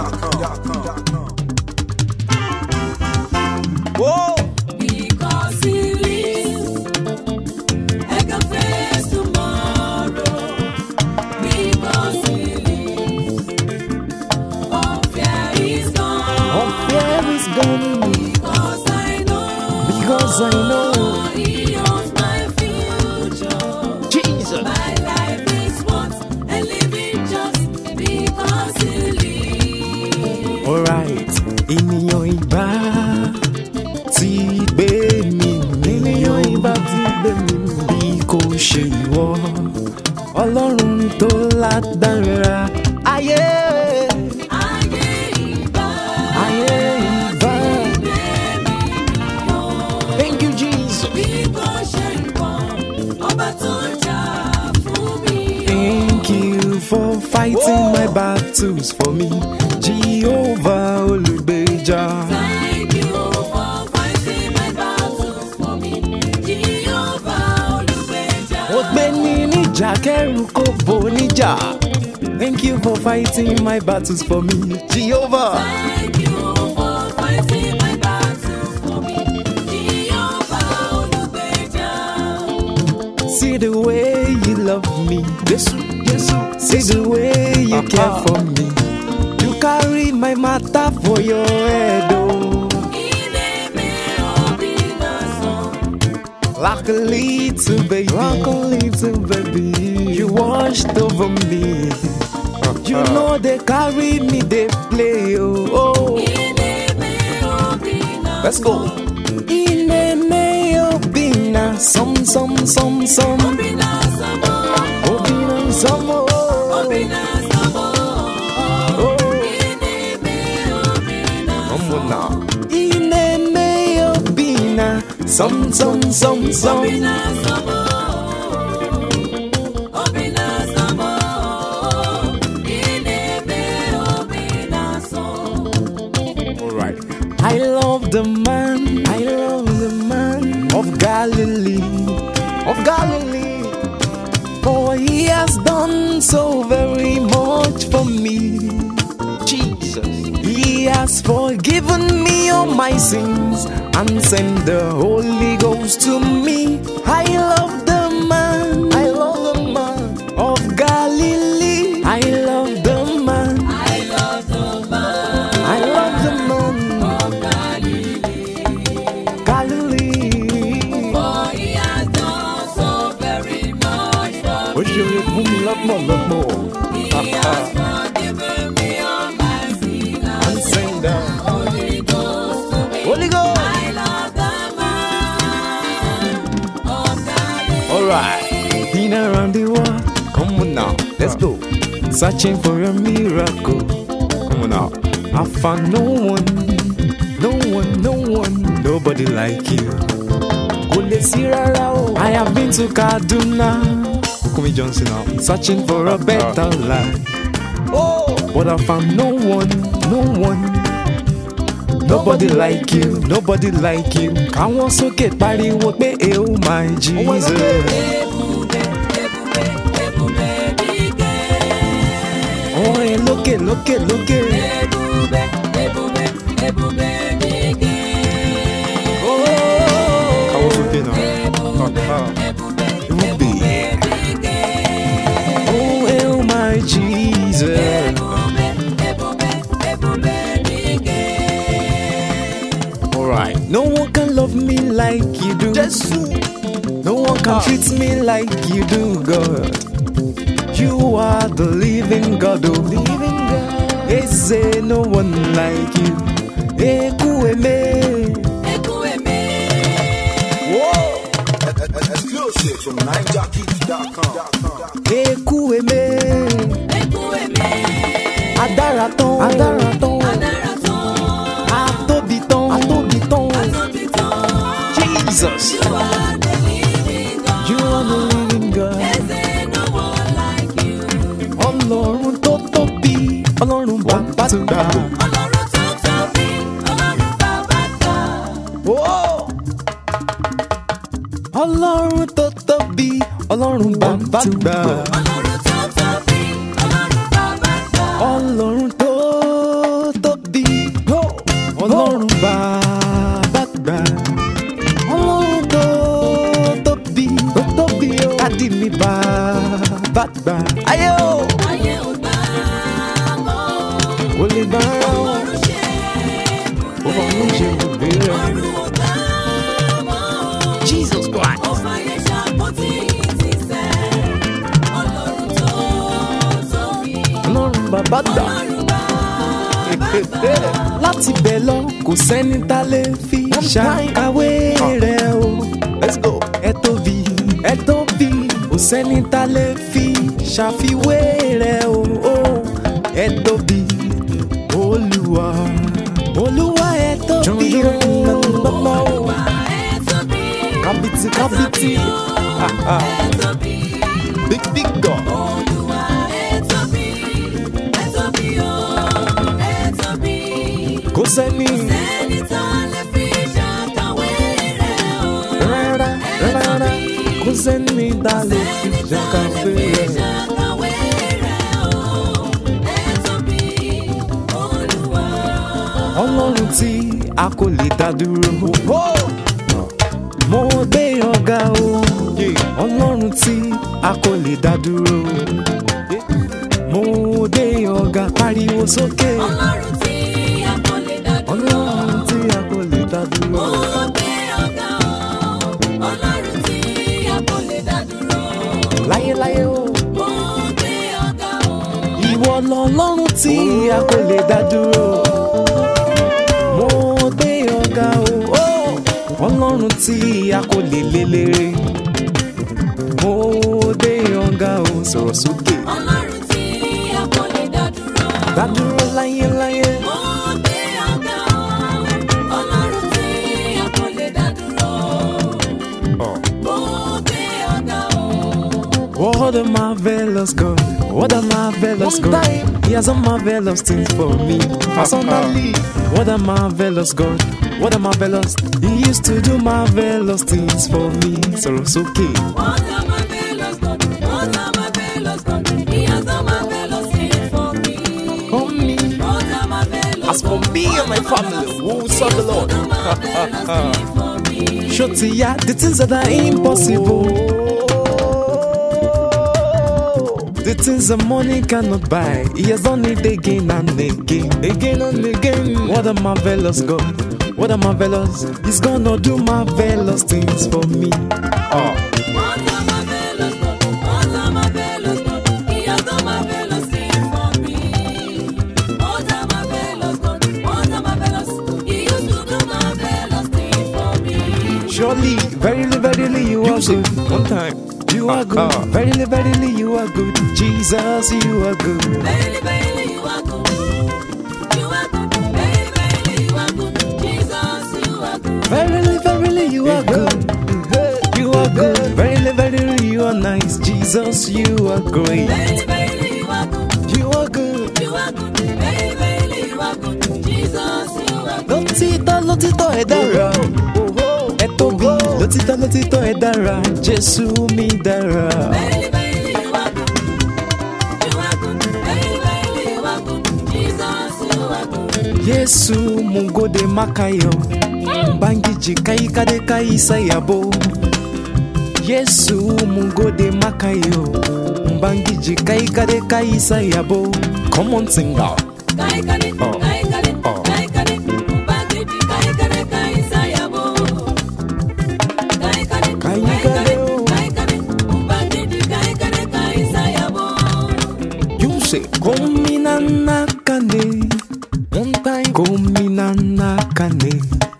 Whoa. Because he lives, I can face tomorrow. Because he lives, all fear is gone. All fear is gone Because I know, because I know he owns my future. Jesus. My life is worth a living just because he lives. Alright, ènìyàn ìbá ti gbé mi mì. Ènìyàn ìbá ti gbé mi mì. Bí kò ṣe ìwọ, Ọlọ́run tó lágbára. Ayé, Ayé ìbá ayé ìbá. Thank you Jesus. bí kò ṣe ìwọ, ọba tó jà fún mi. Thank you for fighting my battles for me. Jehovah olùgbèjà. Thank you for fighting my battles for me. Jehovah olùgbèjà. Ó gbé ní níjà kẹ́rù kó bò níjà. Thank you for fighting my battles for me. Jehovah. Thank you for fighting my battles for me. Jehovah olùgbèjà. See the way you love me. Jesu, Jesu. See the way you care for me. You carry my matter for your head, oh. Ilé mi ò bí náà sàn. Like a little baby. Like a little baby. You washed over me. You know they carry me, they play, oh. oh. Ilé mi ò bí náà Let's go. Ine me obina, som som som som. bí náà sàn mọ́. Obina som oh. Bí náà sàn mọ́. Oh. Ilé mi ò bí náà sàn. Omuna. Ine me obina, som som som som. Bí náà sàn mọ́. Bí náà sàn mọ́. Ilé mi ò bí náà sàn. Alright. I love the man, I love the man of Galilee, of Galilee. For he has done so very much for me. Jesus. He has forgiven me all my sins and sent the Holy Ghost to me. I love the man, I love the man of Galilee. I love the man, I love the man I love the man. of Galilee. Galilee. For he has done so very much for Ó ṣe oore fún mi lọ́pọ̀lọpọ̀. me. He has forgiven me all my sins and And send them. Holy Ghost to me. Holy Ghost. I love the man of Galilee. Alright. Been around the world. Come on now. Let's go. Searching for a miracle. Come on now. I found no one. No one, no one. Nobody like you. Kò lè sí rárá o. I have been to Kaduna. Bukumi Johnson now. Searching for a better life. Oh, but I found no one, no one. Nobody like you, nobody like you. Káwọn sókè pariwo pé oh my Jesus. Ebube, ebube, ebube dike. Orin lókè lókè lókè. Ebube, ebube, ebube dike. Káwọn sókè náà. Ebube, ebube, Ruby. dike. Oh oh my Jesus. Ebube, ebube, ebube dike. Alright. No one can love me like you do. No one can treat me like you do, God. You are the living God, oh. Living God. They say no one like you. Ekueme. Ekueme. Whoa. Exclusive from NineJockey.com. Ekueme. Ekueme. Adára tán. Adára tán. Adára tán. Atóbi tán. Atóbi tán. Atóbi tán. Jesus. You are the living God. You are the living God. There's no one like you. Ọlọ́run tó tóbi. Ọlọ́run bàbá tó gbà. Ọlọ́run tó tóbi, Ọlọ́run bàbá gbà. Whoa. Ọlọ́run tó tóbi. Ọlọ́run bàbá tó gbà. Ọlọ́run tó tóbi, Ọlọ́run bàbá gbà. Ọlọ́run tó rárá o ọ̀run ṣe ó fọ mú ṣe bùgbé rẹ. ọ̀run ò gbà mọ́. Jesus Christ. Ó fàyè ṣàpótí ìtìsẹ̀. Ọlọ́run tó tóbi. ọlọ́run bàbá dà. Ọlọ́run bàbá láti bẹ̀ lọ kò sẹ́ni tá lè fi ṣàkàwé rẹ̀ o. let's go. ẹ tóbi ẹ tóbi kò sẹ́ni tá lè fi ṣàfiwé rẹ̀ o. ẹ tóbi olúwa olúwa ẹ tóbi o. Olúwa ẹ tóbi. kábìtì kábìtì Ẹ tóbi. big big God. Olúwa ẹ tóbi. Ẹ tóbi o. Ẹ tóbi. kò sẹ́ni Ẹni tá lè fi ṣàkàwé rẹ̀ o. rárá rárá kò sẹ́ni tá lè fi ṣàkàwé rẹ̀. ọlọ́run tí a kò lè dá dúró. mo gbé ọ̀gá o ọlọ́run tí a kò lè dá dúró. mo gbé ọ̀gá pariwo sókè Ọlọ́run tí a kò lè dá dúró. ọlọ́run tí a kò lè dá dúró. Mo gbé ọ̀gá o. Ọlọ́run tí a kò lè dá dúró. láyéláyé o Mo gbé ọ̀gá o. ìwọ lọ́lọ́run tí a kò lè dá dúró. mo gbé ọ̀gá o ọlọ́run tí a kò lè lé léré. mo gbé ọ̀gá o sọ̀rọ̀ sókè. Ọlọ́run tí a kò lè dá dúró. dádúró láyéláyé. Mo gbé ọ̀gá o. Ọlọ́run tí a kò lè dá dúró. Mo gbé ọ̀gá o. What a marvelous God, what a marvelous God. He has done marvelous things for me. Personally, what a marvelous God, what a marvelous. He used to do marvelous things for me. So it's okay. What a marvelous God, what a marvelous God. He has done marvelous things for me. For me. What a marvelous As for God, me and my what a family, marvelous we will God. serve the He has Lord. done marvelous things for me. Shotia, the things that are impossible. The things that money cannot buy. He has done it again and again, again and again. What a marvelous God. What a marvelous. He's gonna do marvelous things for me. Oh. What a marvelous God, what a marvelous God. He has done marvelous things for me. What a marvelous God, what a marvelous. He used to do marvelous things for me. Surely, verily, verily, you are good. One time. You are good. Verily, verily, you are good. Jesus, you are good. Baby, baby, you are good. You are good. Baby, baby, you are good. Jesus, you are good. Verily, verily, you are good. You are good. Verily, verily, you are nice. Jesus, you are great. Baby, baby, you are good. You are good. You are good. Baby, baby, you are good. Jesus, you are good. Lótìtọ́ lótìtọ́ ẹ dára. Ẹ tóbi lótìtọ́ lótìtọ́ ẹ dára. Jésù mi dára. Baby, baby, you are good. You are good. Baby, baby, you are good. Jesus, you are good. Yesu mungode makayo. Mbangiji kaikade kaisayabo. Yesu mungode makayo. Mbangiji kaikade kaisayabo. Come on, sing out. Kai kare, Oh. kai kare, Oh. kai kare. Mbangiji, kai kare, kai sayabo. Kai kare, Kai kai kare, kare, oh. kai kare. Mbangiji, kai kare, kai sayabo. You say, Komina nakane. One time, Komina nakane.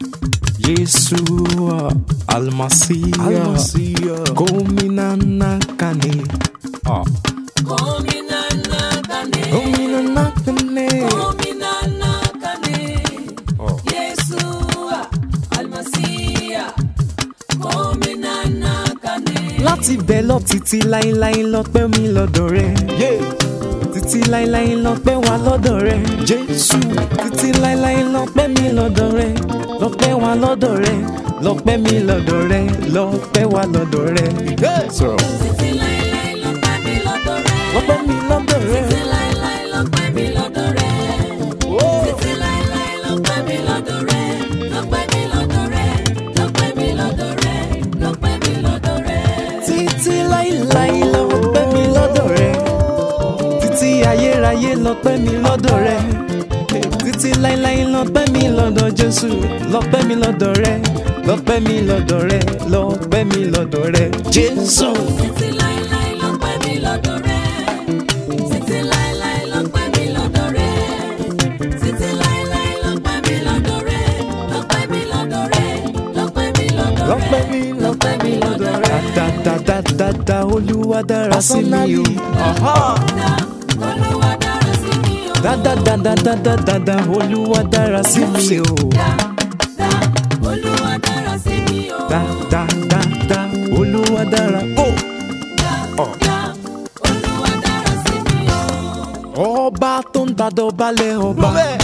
Yeshua Almasiya. Almasiya. Komina nakane. Ah. Komina nakane. Komina nakane. Komina nakane. Oh. Yeshua, Almasiya. Komina nakane. Láti bẹ̀ lọ títí láíláí lọ́pẹ́ mi lọ́dọ̀ rẹ̀. Títí láíláí lọ́pẹ́ wa lọ́dọ̀ rẹ̀. Jésù. Títí láíláí lọ́pẹ́ mi lọ́dọ̀ rẹ̀. Lọ́pẹ́ wa lọ́dọ̀ rẹ̀. Lọ́pẹ́ mi lọ́dọ̀ rẹ̀. Lọ́pẹ́ wa lọ́dọ̀ rẹ̀. Sọ̀rọ̀. Títí láéláé lọ́pẹ́ mi lọ́dọ̀ rẹ̀. Lọ́pẹ́ mi lọ́dọ̀ rẹ̀. Títí láéláé lọ́pẹ́ mi lọ́dọ̀ rẹ̀. Títí láéláé lọ́pẹ́ mi lọ́dọ̀ rẹ̀. Lọ́pẹ́ mi lọ́dọ̀ rẹ̀. Lọ́pẹ́ mi lọ́dọ̀ rẹ̀. Lọ́pẹ́ mi lọ́dọ̀ rẹ̀. Títí láíláí lọ́pẹ́ mi lọ́dọ̀ rẹ̀. Títí ayérayé lọ́pẹ́ mi lọ́dọ̀ rẹ̀. títí láíláí lọ́pẹ́ mi lọ́dọ̀ jésù lọ́pẹ́ mi lọ́dọ̀ rẹ lọ́pẹ́ mi lọ́dọ̀ rẹ lọ́pẹ́ mi lọ́dọ̀ rẹ jésù. Títí láéláé lọ́pẹ́ mi lọ́dọ̀ rẹ. Títí láéláé lọ́pẹ́ mi lọ́dọ̀ rẹ. Títí láéláé lọ́pẹ́ mi lọ́dọ̀ rẹ. Lọ́pẹ́ mi lọ́dọ̀ rẹ. Lọ́pẹ́ mi lọ́dọ̀ rẹ. lọ́pẹ́ mi lọ́pẹ́ mi lọ́dọ̀ rẹ. dáadáadáa olúwa dára sí mi o. Dá, Olúwa dára sí mi o. dáadáadáadáa olúwa dára sí mi o. Dá, dá, Olúwa dára sí mi o. dáadáadáa olúwa dára. Oh. Dá, dá, Olúwa dára sí mi o. ọba tó ń gbàdọ̀ balẹ̀ ọba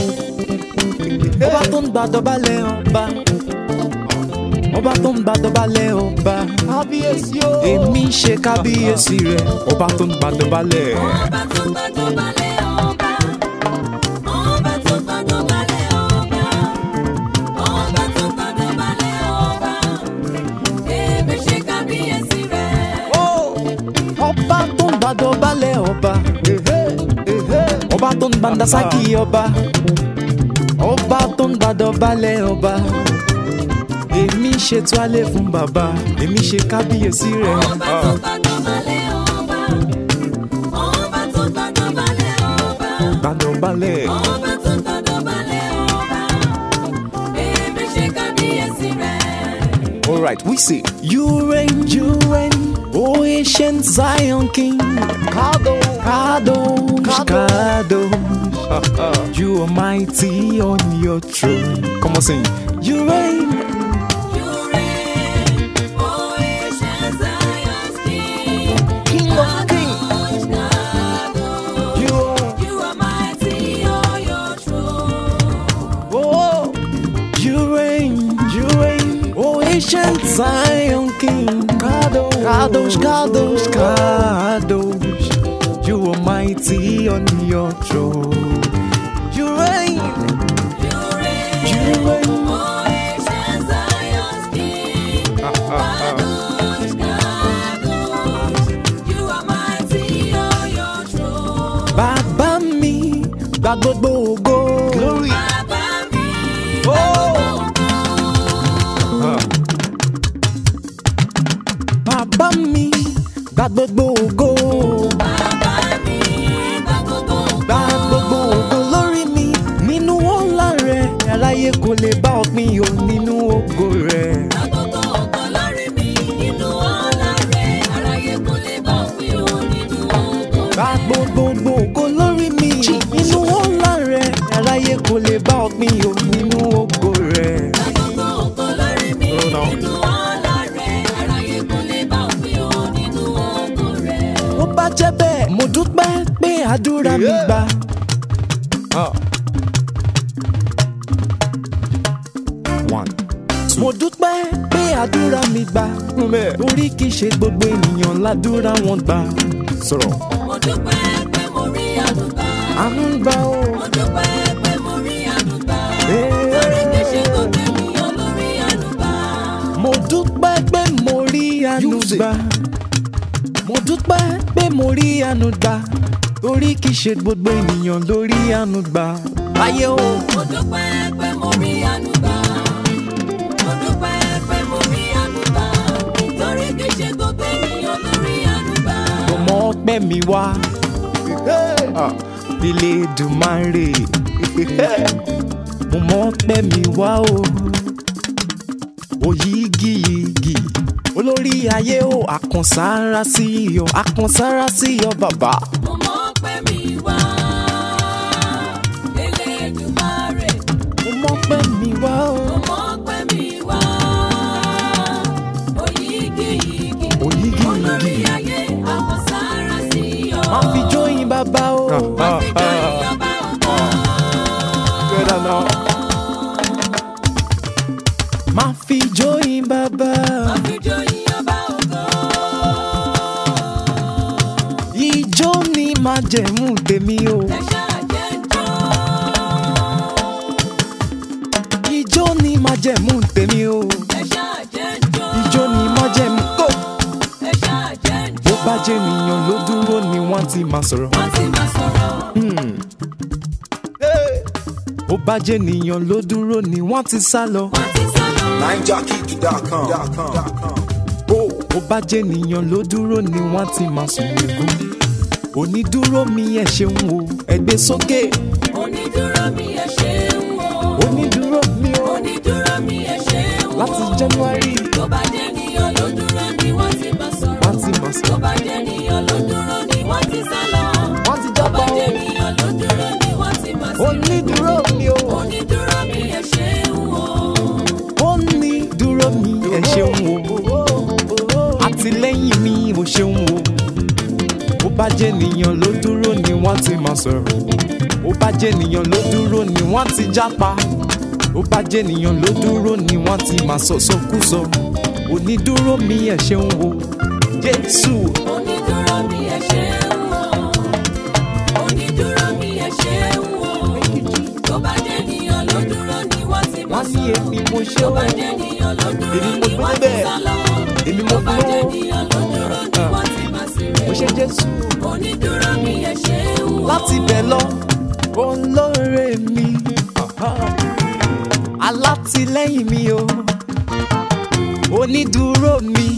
ọba tó ń gbàdọ̀ balẹ̀ ọba ọba tó ń gbàdọ̀ balẹ̀ ọba kábíyèsí o. èmi ṣe kábíyèsí rẹ ọba tó ń gbàdọ̀ balẹ̀ Ọba tó gbàdọ̀ balẹ̀ ọba. Ọba tó gbàdọ̀ balẹ̀ ọba. Ọba tó gbàdọ̀ balẹ̀ ọba. Èmi ṣe kábíyèsí rẹ̀. ọba tó ń gbàdọ̀ balẹ̀ ọba ọba tó ń gbàdásákì ọba ọba tó ń gbàdọ̀ balẹ̀ ọba èmi ṣètò alẹ́ fún bàbá èmi ṣe kábíyèsí rẹ. Ọba tó gbàdọ̀ balẹ̀ ọba. Ọba tó gbàdọ̀ balẹ̀ ọba. gbàdọ̀ balẹ̀. Ọba tó gbàdọ̀ balẹ̀ ọba. Èmi ṣe kábíyèsí rẹ̀. All right, we say, You reign, you reign, O ancient Zion King. Kadosh, Kadosh, Kadosh. You are mighty on your throne. Come on, sing. You reign, You reign, O ancient Zion's King. King of kings. Kadosh, Kadosh. You, You are mighty on your throne. oh, you reign, you reign, O ancient Zion King. Kadosh, Kadosh, Kadosh, Kadosh. You are mighty on your throne. You reign. You reign, You reign. O ancient Zion's King. Kadosh, Kadosh. You are mighty on your throne. Bàbá mi gba gbogbo ògo. Glory. Bàbá mi, Oh. Bàbá mi gba gbogbo ògo. bàbá mi, gba gbogbo Gba gbogbo ògo lórí mi. Nínú ọlá rẹ̀, aráyé kò lè bá ọ pín o nínú ògo rẹ̀. Àkókò ọkọ lórí mi nínú ọ̀la rẹ̀, aráyé kò lè bá òfin o nínú ògo Gba rẹ̀. gbogbo ògo lórí mi. Nínú ọlá rẹ̀, aráyé kò lè bá ọ pín o nínú ògo rẹ̀. Àkókò ọkọ lórí mi Oh, no. nínú ọ̀la rẹ̀, aráyé kò lè bá òfin o nínú ògo rẹ̀. ó bá jẹ́ bẹ́ẹ̀ mo dúpẹ́ pé àdúrà mi Yeah. gbà. One, two. mo dúpẹ́ pé àdúrà mi gbà. torí kìí ṣe gbogbo ènìyàn ládùúrà wọn gbà. sọ̀rọ̀. Mo dúpẹ́ pé mo rí àdúgbà. àánú gbà ó. Mo dúpẹ́ pé mo rí àdúgbà. Eh. Torí kì í ṣe gbogbo ènìyàn ló rí àdúgbà. mo dúpẹ́ pé mo rí àánú Use it. gbà. mo dúpẹ́ pé mo rí àánú gbà. torí kìí ṣe gbogbo ènìyàn ló rí àánú gbà. ayé o. Mo dúpẹ́ pé mo rí àdúgbà. Mo dúpẹ́ pé mo rí àdúgbà. Torí kì í ṣe gbogbo ènìyàn ló rí àdúgbà. mo mọ ọpẹ́ mi wá. ilé dùmarè mo mọ ọpẹ́ mi wá o òyìgìyìgì olórí ayé o àkànsára sí iyọ àkànsára sí iyọ bàbá Mo mọ̀ pé mi wá. Elédùmarè. mo mọ ọpẹ́ mi wá o Mo mọ̀ pé mi wá. Oyígíyigì. Oyígíyigì. Olórí ayé àwọn sára sí ọ. má fi jóyin bàbá o. Má fi jọ ìjọba ọ̀gá. má fi jóyin bàbá Má fi jọ ìjọba ọ̀gá. ìjó ni máa jẹ̀mú tèmi o Ẹ ṣáà jẹ́ jọ́. ìjó ni máa jẹ̀mú tèmi o Ẹ ṣáà jẹ́ jọ́. ìjó ni máa jẹ̀mú kó. Ẹ ṣáà jẹ́ bó jọ́. bá jẹ́ ènìyàn ló dúró ni wọ́n ti máa sọ̀rọ̀. Wọ́n ti máa sọ̀rọ̀. bó bá jẹ́ nìyàn ló dúró ni wọ́n ti sá lọ. wọ́n ti sá lọ. NineJockey.com. bó o bá jẹ́ nìyàn ló dúró ni wọ́n ti máa sùn lẹ́gùn. onídúró mi ẹ̀ ṣeun o ẹgbẹ́ sókè. onídúró mi ẹ ṣeun o. onídúró mi o onídúró mi ẹ ṣeun o. láti january tó bá jẹ́ níyàn ló dúró ni wọ́n ti bá sọ̀rọ̀. wọ́n ti máa tó sùn. bá jẹ́ níyàn ló dúró ni wọ́n ti sá lọ. wọ́n ti tó bá jábọ̀ jẹ́ o. níyàn ló dúró ni wọ́n ti bá sọ̀rọ̀. onídúró mi o onídúró mi ẹ ṣeun o. onídúró mi ẹ̀ ṣeun o àtìlẹ́yìn mi ò ṣeun o. ó bá jẹ́ nìyàn ló dúró ni wọ́n ti máa sọ̀rọ̀. ó bá jẹ́ nìyàn ló dúró ni wọ́n ti jápa. ó bá jẹ́ nìyàn ló dúró ni wọ́n ti máa sọ̀sọ́kúsọ. onídúró mi ẹ̀ ṣeun o. jésù onídúró mi ẹ ṣeun o. onídúró mi ẹ ṣeun o. tó bá jẹ́ níyàn ló dúró ni wọ́n ti bá wọ́n ní sọ̀rọ̀. èmi mo ṣe tó o. bá jẹ́ níyàn ló dúró Èmi mo ni gbé wọ́n ti bẹ́ẹ̀. sá lọ. èmi mo tó bá fún jẹ́ o. níyàn ló dúró ni Ah. wọ́n ti bá sí rẹ̀. mo ṣe jésù. onídúró mi ẹ ṣeun o. láti bẹ̀ lọ olóore mi alátìlẹ́yìn mi o onídùúró mi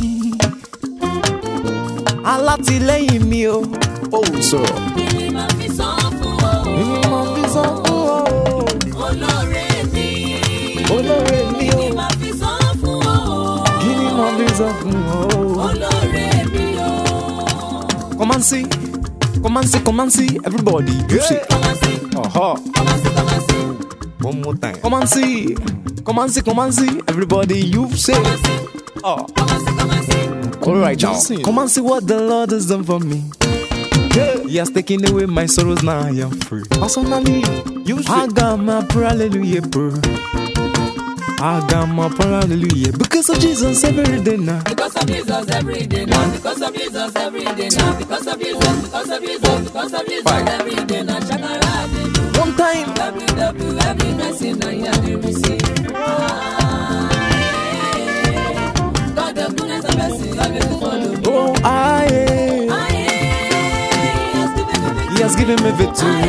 alátìlẹ́yìn mi o ó sọ̀rọ̀ kí ni màá fi san fún ọ. èmi máa fi sọ fún ọ olóore mi. olóore mi kí o ni màá fi san fún ọ. kí ni máa fi sọ fún ọ. olóore mi o. come and see come and see come and see everybody you say Come and see, uh-huh. come and see, come and see, one more time come and see come and see come and see everybody you say. come and see, Oh. come and see, come and see. All right now, come and see what the Lord has done for me. He has taken away my sorrows, now I am free. Personally, you I got my prayer, hallelujah, bro. I got my prayer, hallelujah, because of Jesus every day now. Because of Jesus every day now, because of Jesus every day now, because of Jesus, because of Jesus, because of Jesus Five. every day now. Shakara, they One time, WW, every blessing I had to receive. Ah, yeah. God, the goodness and mercy, always follow me. oh, I, Ah, yeah. He has given me victory.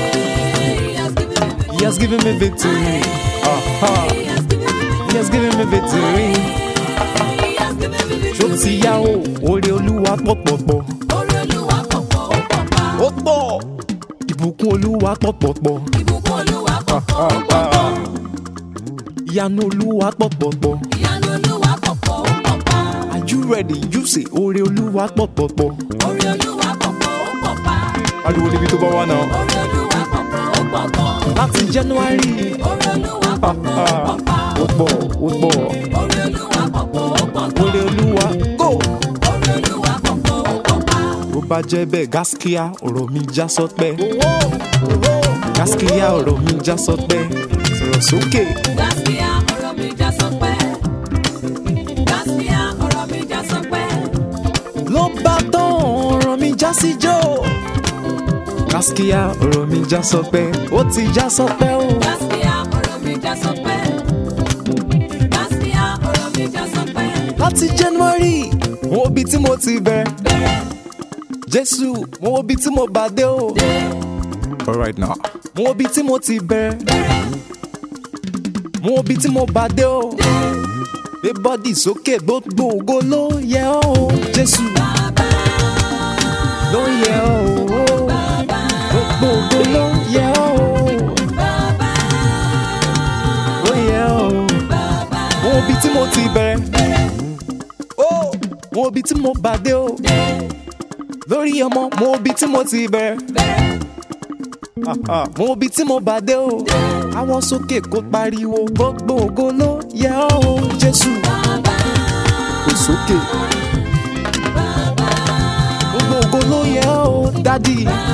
Ah, He has given me victory. He has given me victory. Uh-huh. He has given me victory. He has given me victory. He has given me Ṣó victory. ti yá o, oore Olúwa pọ̀ pọ̀ pọ̀. Orí Olúwa pọ̀pọ̀ ó pọ̀pá. Ó pọ̀. Ìbùkún Olúwa pọ̀ pọ̀ pọ̀. Ìbùkún Olúwa pọ̀pọ̀ ó pọ̀pọ̀. Ìyanu Olúwa pọ̀ pọ̀ pọ̀. Ìyanu Olúwa pọ̀pọ̀ ó pọ̀pá. Are you ready? You say oore Olúwa pọ̀ pọ̀ pọ̀. Orí Olúwa pọ̀pọ̀ ó pọ̀pá. Ariwo níbi tó bá wà náà. Orí Olúwa pọ̀pọ̀ ó pọ̀pọ̀. Láti January. Orí Olúwa pọ̀pọ̀ ó pọ̀pá. Ó pọ̀ ó pọ̀. Orí Olúwa pọ̀pọ̀ ó pọ̀pọ̀. Oore Olúwa go. Orí Olúwa pọ̀pọ̀ ó pọ̀pá. Bó bá jẹ́ bẹ́ẹ̀ gáskíá ọ̀rọ̀ mi já sọ́pẹ́. Gáskíá ọ̀rọ̀ mi já sọ́pẹ́. Sọ̀rọ̀ sókè. Gaskiya ọ̀rọ̀ mi já sọpẹ́. Gaskiya ọ̀rọ̀ mi já sọpẹ́. Ló bá tán ọ̀rọ̀ mi já síjó. Gáskíá ọ̀rọ̀ mi já sọ́pẹ́. Ó ti já sọ́pẹ́ o. Gaskiya ọ̀rọ̀ mi já sọpẹ́. Gaskiya ọ̀rọ̀ mi já sọpẹ́. Láti January. Mo wo ibi tí mo ti bẹ̀rẹ̀. Bẹ̀rẹ̀ Jésù, mo wo ibi tí mo bá dé o. dé Alright now. Mo wo ibi tí mo ti bẹ̀rẹ̀. bẹ̀rẹ̀ Mo wo ibi tí mo bá dé o. dé. Gbé bọ́dì sókè gbogbo ògo ló yẹ ọ́ o. Jésù Bàbá ló yẹ ọ́ o. bàbá Gbogbo ògo ló yẹ ọ́ o. bàbá Ló yẹ ọ́ o. bàbá Mo wo ibi tí mo ti bẹ̀rẹ̀. bẹ̀rẹ̀ O mo wo ibi tí mo bá dé o. dé Lórí ọmọ mo wo ibi tí mo ti bẹ̀rẹ̀. bẹ̀rẹ̀ Mo wo ibi tí mo bá dé o. Àwọn sókè kó pariwo gbogbo ògo ló yẹ ọ́ o. Jésù bàbá kò sókè. bàbá Gbogbo ògo ló yẹ ọ́ o. Dádì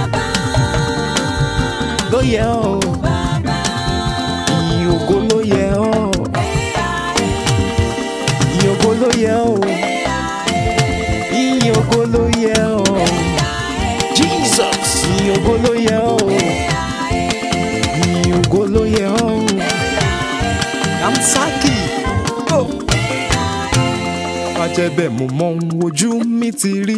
ló yẹ ọ́ o. bàbá. Ìyìn ògo ló yẹ ọ́. Ìyìn ògo ló yẹ ọ́. Ìyìn ògo ló yẹ ọ́. Jesus. Ìyìn ògo ló yẹ ọ́. Ìyìn ògo ló yẹ ọ́. Kamsaki. Go. Bàjẹ́ bẹ́ẹ̀ mo mọ ohun ojú mi ti rí.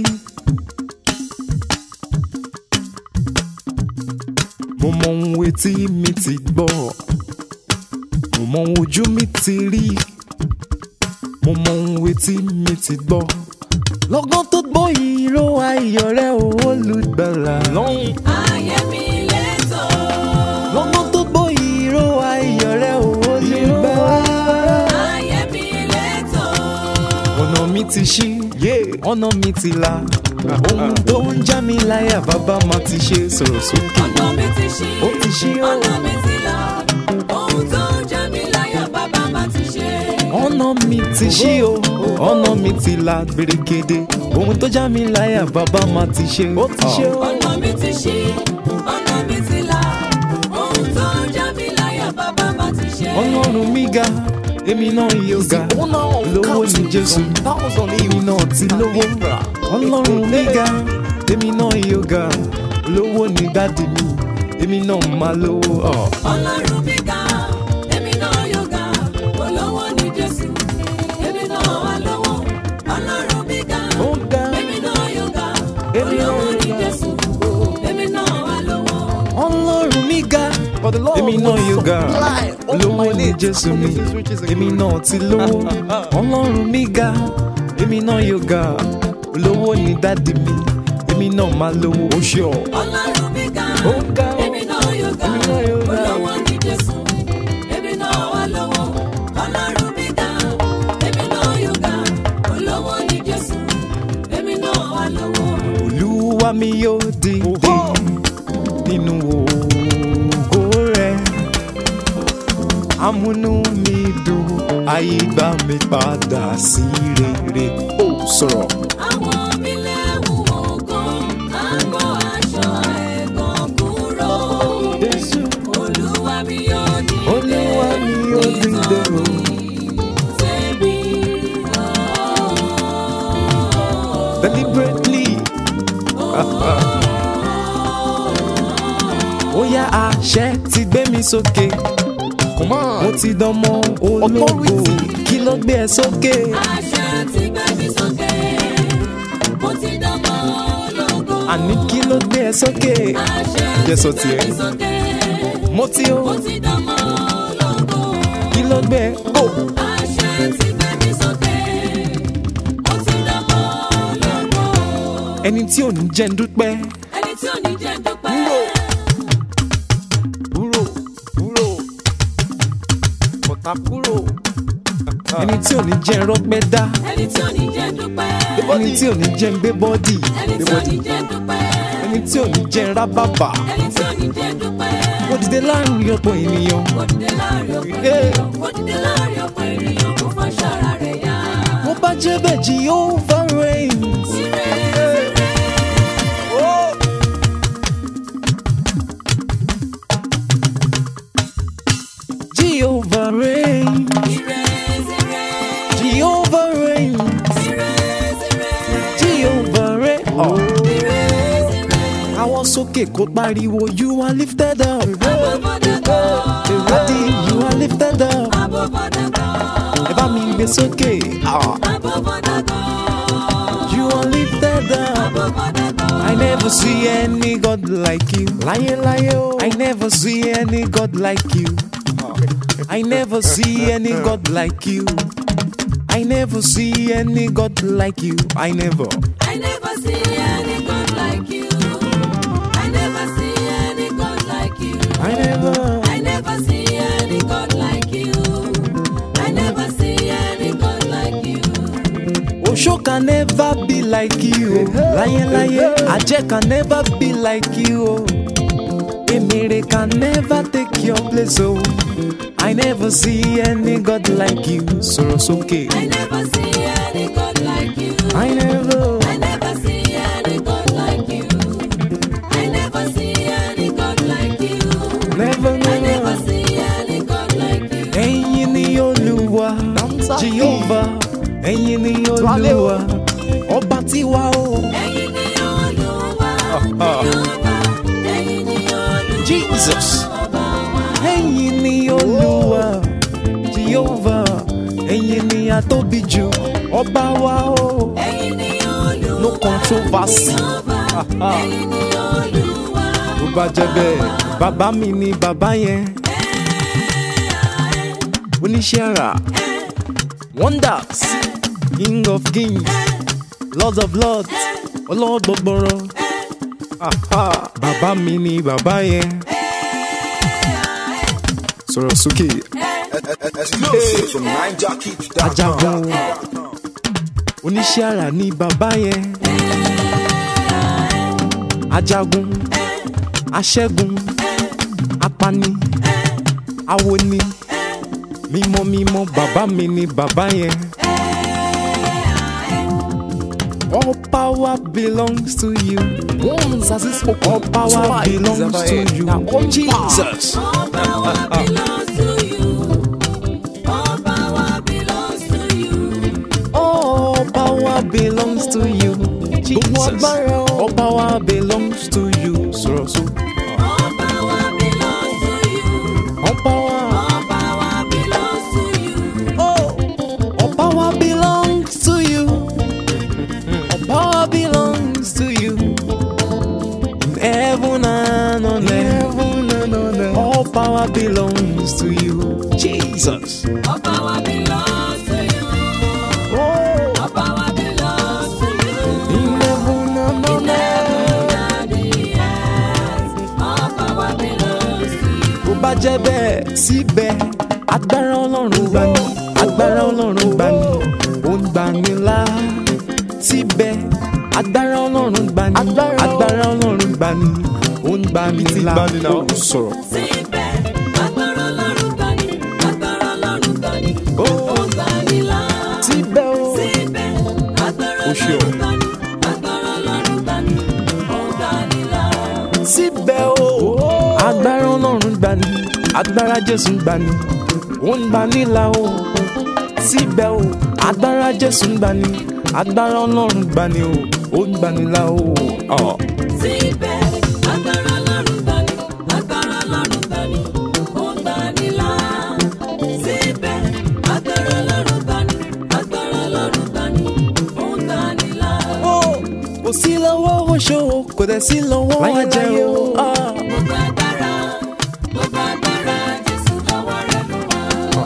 Mo mọ ohun etí mi ti gbọ́. mọ ohun ojú mi ti rí mo mọ ohun etí mi ti gbọ́ lọ́gán tó gbọ́ ìró ayọ̀ rẹ̀ ò olùgbàlà lọ́hùn. ayé mi lẹ́tọ̀. lọ́gán tó gbọ́ ìró ayọ̀ rẹ̀ ò olùgbàlà. ayé mi lẹ́tọ̀. ọ̀nà mi ti ṣí ọ̀nà mi ti là ohun tó ń já mi láyà bàbá máa ti ṣe sọ̀rọ̀ sókè. ọ̀nà mi ti ṣí. ó ti ṣí ó. ọ̀nà mi ti là. ohun tó ń jẹ mí láyà bàbá má ti ṣe. ọ̀nà mi ti ṣí o ọ̀nà mi ti là gbèrègèdè ohun tó já mi láyà bàbá máa ti ṣe. ó ti ṣe o. ọ̀nà mi ti ṣí. ọ̀nà mi ti là. ohun tó ń jẹ mí láyà bàbá má ti ṣe. ọlọ́run mi ga èmi náà yóò ga lówó ní jésù èmi náà ti lówó ọlọ́run mi ga èmi náà yóò ga lówó ní dádì mi èmi náà máa lówó. ọ̀. ọlọ́run mi ga èmi náà yóò ga olówó ní jésù èmi náà wà lówó ọlọ́run mi ga Ó ga. èmi náà yóò ga Èmi náà olówó ní yóò ga. jésù èmi náà wà lówó. ọlọ́run mi ga èmi náà yóò ga lówó ní jésù mi èmi náà ti lówó ọlọ́run mi ga èmi náà yóò ga lówó ní dádì mi èmi náà máa lówó ó ṣe ọ. ọlọ́run mi ga Ó ga o. èmi náà yóò ga Èmi náà yóò ga. olówó ní jésù èmi náà wà lówó ọlọ́run mi ga èmi náà yóò ga olówó ní jésù èmi náà wà lówó. olúwa mi yóò dìde nínú ògo rẹ amúnú mi dùn ayé gbà mí padà sí rere. ó sọ̀rọ̀. àwọn mílẹ̀ wù ọ̀gán àgọ́ aṣọ ẹ̀gàn kúrò. Jésù. olúwa mi yóò dìde Olúwa mi yóò dìde o. Ṣebí deliberately. ó yá àṣẹ ti gbé mi sókè. mo ti dánmọ́ ológo kí ló gbé ẹ sókè. àṣẹ ti gbé mi sókè. mo ti dánmọ́ ológo. àní kí ló gbé ẹ sókè. àṣẹ Jẹ́ sọ ti gbé tiẹ̀. mi sókè. mo ti o mo ti dánmọ́ ológo. kí ló gbé ẹ. ó àṣẹ ti gbé mi sókè. mo ti dánmọ́ ológo. ẹni tí ò ní jẹ́ ń dúpẹ́. ẹni tí ò ní jẹ́ dúpẹ́. kúrò kúrò bọ̀tà kúrò. ẹni tí ò ní jẹ́ ń rọ́pẹ́ dá. ẹni tí ò ní jẹ́ dúpẹ́. ẹni tí ò ní jẹ́ ń gbé bọ́dì. ẹni tí ò ní jẹ́ dúpẹ́. ẹni tí ò ní jẹ́ ń rábàbà. ẹni tí ò ní jẹ́ dúpẹ́. ó dìde láàrin ọ̀pọ̀ ènìyàn. Ó dìde láàrin ọ̀pọ̀ ènìyàn. Ó dìde láàrin ọ̀pọ̀ ènìyàn. Kò fọ́ ṣọ́ra rẹ̀ yá. mo bá jẹ́ bẹ́ẹ̀ Jehovah reigns. Ire ire. Jehovah reigns. Ire ire. Jehovah reigns. Ire ire. Jehovah reigns. Oh. Ire ire. àwọn sókè kó pariwo you are lifted up. Abọ́bọ́dàbọ̀. Daddy you are lifted up. Abọ́bọ́dàbọ̀. ẹ bá mi gbé sókè. Ah. Abọ́bọ́dàbọ̀. You are lifted up. Abọ́bọ́dàbọ̀. I never see any God like you. Láyé láyé o. I never see any God like you. I never see any God like you. I never see any God like you. I never. I never see any God like you. I never see any God like you. I never. I never see any God like you. I never see any God like you. Osho can never be like you. Láyé láyé. Ajẹ́ can never be like you. Emèrè can never take your place. Oh. I never see any God like you. Sọ̀rọ̀ sókè. I never see any God like you. I never. I never see any God like you. I never see any God like you. Never, I never never. see any God like you. Ẹ̀yin ni Olúwa, Jehovah, ẹ̀yin ni Olúwa, ọba tiwa o. Ẹ̀yin ni Olúwa, Jèhófà, ẹ̀yin ni Olúwa, Jesus. ọba wa. Ẹ̀yin ni Olúwa, Jehovah, ẹ̀yin ni atóbi jù, ọba wa o. Ẹ̀yin ni Olúwa, No controversy. Jèhófà, ẹ̀yin ni Olúwa. Bó bá jẹ́ bẹ́ẹ̀, bàbá mi ni bàbá yẹn. oníṣẹ́ àrà wonders king of kings lord of lords ọlọ́gbọ̀gbọ̀rọ̀ Aha, bàbá mi ni bàbá yẹn sọ̀rọ̀ sókè Exclusive from ajagun NineJockey.com. oníṣẹ́ àrà ni bàbá yẹn ajagun aṣẹ́gun apani awoni mímọ́ mímọ́ bàbá mi ni bàbá yẹn. All power belongs to you. Once as he spoke, all power belongs to you. Jesus. All power belongs to you. All power belongs to you. All power belongs to you. Jesus. All power belongs to you. Sọ̀rọ̀ so. All power belongs to you. All power. All power belongs to you. Oh, all power belongs to you. All power belongs to you. In heaven and on earth. All power belongs to you. Jesus. All power belongs to you. Oh, All power belongs to you. in heaven and on earth. And the earth. All power belongs to you. Bó bá jẹ́ bẹ́ẹ̀ síbẹ̀, agbára ọlọ́run gbà ní. Agbára ọlọ́run gbà ní. Ó ń gbà ní là. Síbẹ̀, agbára ọlọ́run gbà ní. Agbára ọlọ́run gbà ní. Ó ń gbà ní là. Ó sọ̀rọ̀. Síbẹ̀, agbára Ọlọ́run gbà ní, agbára Ọlọ́run gbà ní, Ó. ó gbà ní là. Síbẹ̀ o. Síbẹ̀, agbára Ó ṣe Ọlọ́run o. gbà ní, agbára Ọlọ́run gbà ní, ó gbà ní là. síbẹ̀ o. agbára ọlọ́run gbà ní agbára jésù gbà ní ó ń gbà nílà o. síbẹ̀ o agbára jésù gbà ní agbára ọlọ́run gbà ní o ó ń gbà nílà o. Ọ̀. Síbẹ̀, agbára Ọlọ́run gbà ní, agbára Ọlọ́run gbà ní, ó gbà ní là. Síbẹ̀, agbára Ọlọ́run gbà ní, agbára Ọlọ́run gbà ní, ó gbà ní là. Ó, kò sí lọ́wọ́ oṣó kò dẹ̀ sí lọ́wọ́ ajẹ́ o. Ọ̀. Gbogbo agbára, gbogbo agbára, Jésù lọ́wọ́ rẹ̀ ló wà.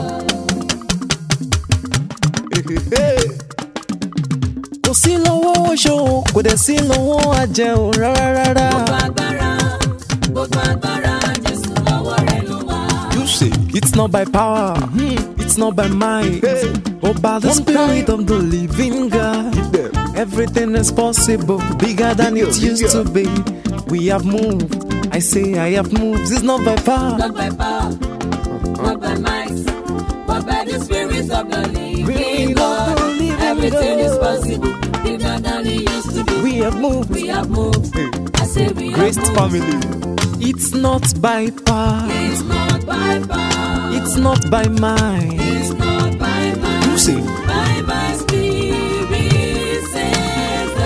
kò sí lọ́wọ́ oṣó kò dẹ̀ sí lọ́wọ́ ajẹ́ o rárá rárá. Gbogbo agbára, gbogbo agbára, Jésù lọ́wọ́ rẹ̀ ló wà. You say it's not by power, it's not by might, but by the spirit of the living God. Everything is possible, bigger than it used to be. We have moved. I say I have moved. It's not by power. Not by power, not by might, but by the Spirit of the living Living God. God, living Everything is God. possible, bigger than it used to be. We have moved. We have moved. I say we Grace have moved. family. It's not by power. It's not by power. It's not by might. It's not by might. You say By my spirit, says the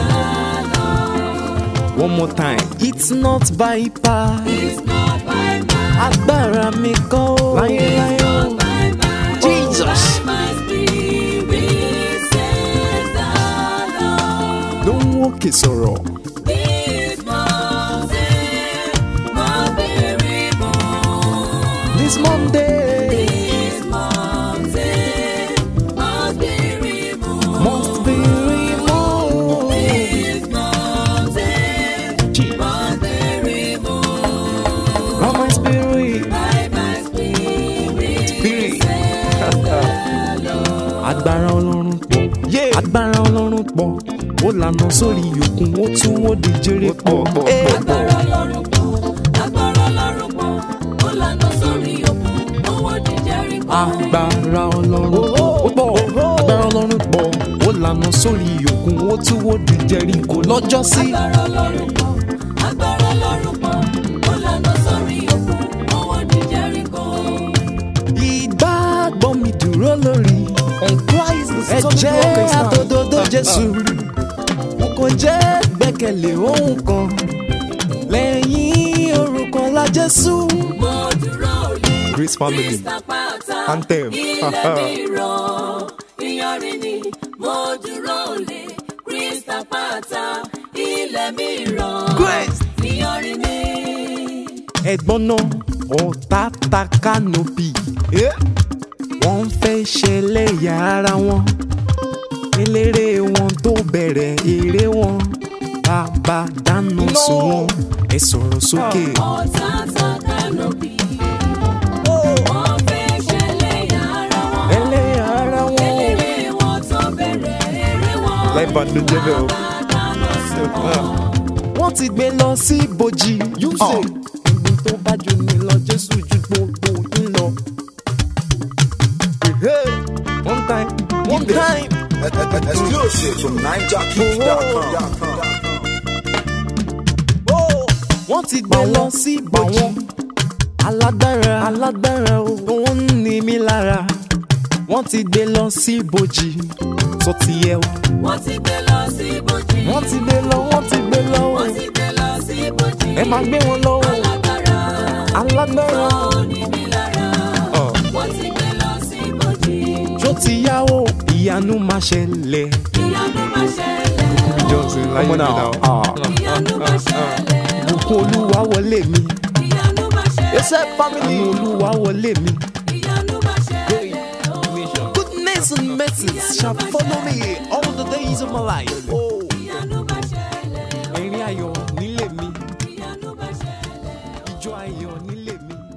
Lord. one more time. It's not by power. It's not by might. Agbára mi kọ́ o. Láyé láyé o. Not by might. Jesus. By my spirit, says the Lord. Ló ń wókè sọ̀rọ̀. This mountain must be removed. This Monday This mountain must be removed. must be removed. This mountain Jesus. must be removed. By my spirit. By my spirit, Spirit. says the Lord. agbára ọlọ́run pọ̀ agbára ọlọ́run pọ̀ ó lànà sórí òkun ó tún ó di jèrè pọ̀. Agbára Ọlọ́run pọ̀, agbára Ọlọ́run pọ̀, ó lànà sórí òkun, owó di Jẹ́ríkò. agbára ọlọ́run pọ̀ agbára ọlọ́run pọ̀ ó lànà sórí òkun ó tún ó di jẹ́ríkò lọ́jọ́ sí. Agbára Ọlọ́run pọ̀, agbára Ọlọ́run pọ̀, ó lànà sórí òkun, owó di Jẹ́ríkò. ìgbàgbọ́ mi dúró lórí ẹ̀jẹ̀ àtòdodo jésù mo kò jẹ́ gbẹ́kẹ̀lé ohun kan lẹ́yìn orúkọ ńlá jésù. Mo dúró lé Grace family. Krista pátá, Anthem. ilẹ̀ mi rọ̀, ìyanrìn ni. Mo dúró lé Krista pátá, ilẹ̀ mi rọ̀, Grace. ìyanrìn ni. ẹ̀gbọ́n náà ọ̀tá ta kánópì. wọ́n ń ẹlẹ́yà ara wọn eléré wọn tó bẹ̀rẹ̀ eré wọn bàbá dáná sun wọn ẹ sọ̀rọ̀ sókè. ọ̀tá ta kánòbì. wọ́n fẹ́ ṣẹlẹ̀ ara wọn. ẹlẹ́yà ara wọn. eléré wọn tó bẹ̀rẹ̀ eré wọn. láìpẹ́ ló jẹ́ bẹ́ẹ̀ o. bàbá dáná sun wọn. wọ́n ti gbé lọ sí ibojì. say. ibi tó bá jù ní lọ jésù ju gbogbo yín lọ. one time one time. Exclusive from NineJockey.com. wọ́n ti gbé lọ sí ibojì. alágbára alágbára o wọ́n ń ní mi lára. wọ́n ti gbé lọ sí ibojì. sọ ti yẹ o. wọ́n ti gbé lọ sí ibojì. wọ́n ti gbé lọ wọ́n ti gbé lọ o. wọ́n ti gbé lọ sí ibojì. ẹ máa gbé wọn lọ o. alágbára. alágbára. ó ní mi lára. Ọ̀. wọ́n ti gbé lọ sí ibojì. tó ti yá o ìyanu máa ṣẹlẹ̀. ìyanu máa ṣẹlẹ̀. Johnson láyé mi náà. ìyanu máa ṣẹlẹ̀. Bùkún olúwa wọlé mi. ìyanu máa ṣẹlẹ̀. Àánú olúwa wọlé mi. ìyanu máa ṣẹlẹ̀. Goodness and mercy shall follow me all the days of my life. Oh, ìyanu máa ṣẹlẹ̀. ẹ̀rín ayọ̀ nílé mi. ìyanu máa ṣẹlẹ̀. Ijó ayọ̀ nílé mi.